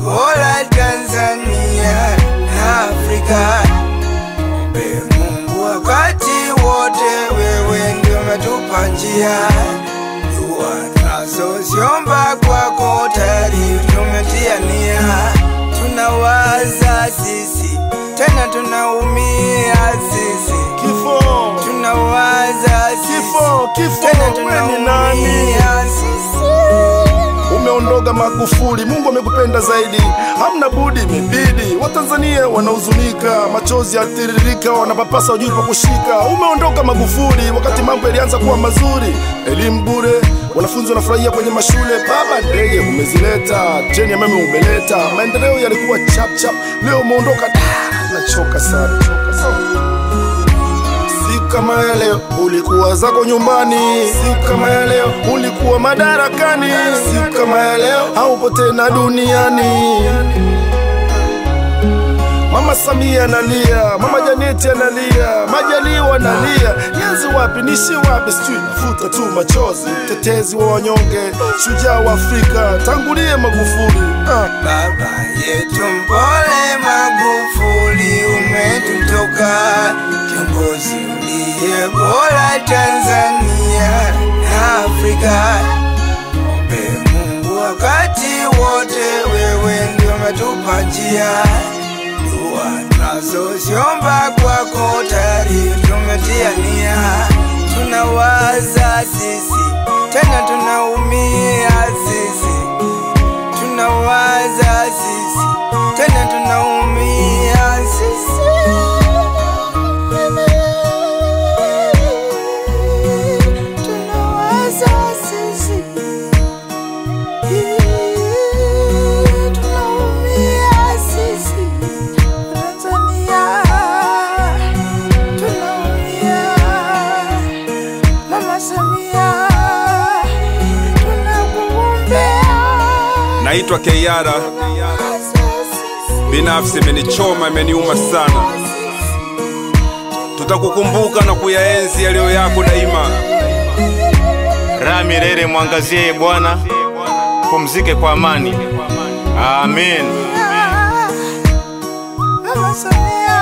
bora Tanzania na Afrika. Mpe Mungu wakati wote, wewe ndio umetupa njia. Dua tunazoziomba kwako tayari tumetia nia. Tunawaza sisi tena tunaumia sisi, Kifo, tunawaza sisi kifo, kifo, tena wewe ni nani? tunaumia sisi. Umeondoka Magufuli, Mungu amekupenda zaidi, hamna budi, imebidi. Watanzania wanahuzunika, machozi yatiririka, wanapapasa wajui pa kushika. Umeondoka Magufuli wakati mambo yalianza kuwa mazuri, elimu bure, wanafunzi wanafurahia kwenye mashule. Baba, ndege umezileta, treni ya umeme umeleta, maendeleo yalikuwa chap chap. Leo umeondoka, ah, nachoka sana, choka sana. Siku kama ya leo ulikuwa zako nyumbani, siku kama ya leo ulikuwa madarakani, siku kama ya leo haupo tena duniani. Mama Samia analia, Mama Janeti analia, Majaliwa analia, nianze wapi nishi wapi, sijui nafuta tu machozi. Mtetezi wa wanyonge, shujaa wa Afrika, tangulie Magufuli ah. Baba yetu mpole Magufuli, umetutoka kiongozi uliye bora Tanzania na Afrika. Mpe Mungu wakati wote, wewe ndio umetupa njia. Dua tunazoziomba kwako tayari tumetia nia. Tunawaza sisi tena tunaumia sisi tunawaza sisi tena tunaumia sisi. Tunawaza sisi. Tunaumia sisi. Tanzania. Tunaumia. Mama Samia. Tunakuombea. Naitwa Keiara, binafsi imenichoma, imeniuma sana. Tutakukumbuka na kuyaenzi yaliyo yako daima. Raha milele mwangazie Bwana, pumzike kwa amani. Amen. Mama Samia